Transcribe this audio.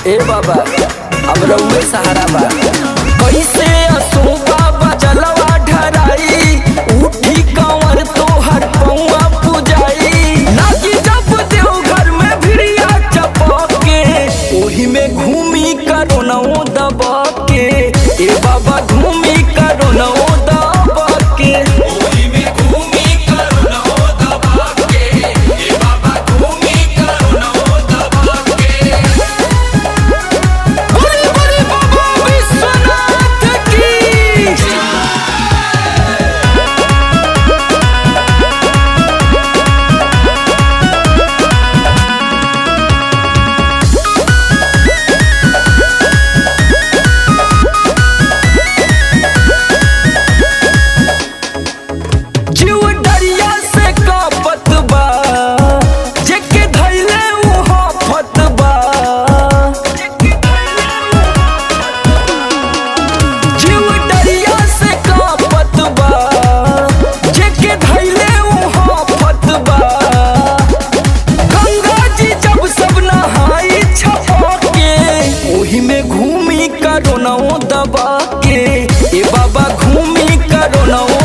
ए बाबा अब रउए सहारा बा कैसे असो बाबा जलवा ढराई उठी कंवर तोहर पौआ पुजाई नाची जब देवघर में भिड़िया चपके ओही में घूमी करो नौ दबा के ए बाबा घूमी करो नौ दबा के ओही में घूमी करुणो दबा के ए बाबा घूमी करुणो दबा के बड़े बड़े बाबा विश्वनाथ की जीव डरिया से कापत बा जेके धैले उहा फत बा जीव डरिया से कापत बा जेके धैले उहा फत बा गंगा जी जब सब नहाई छपा के ओही में घूमी करो नौ दबा के ए बाबा घूमी करो नौ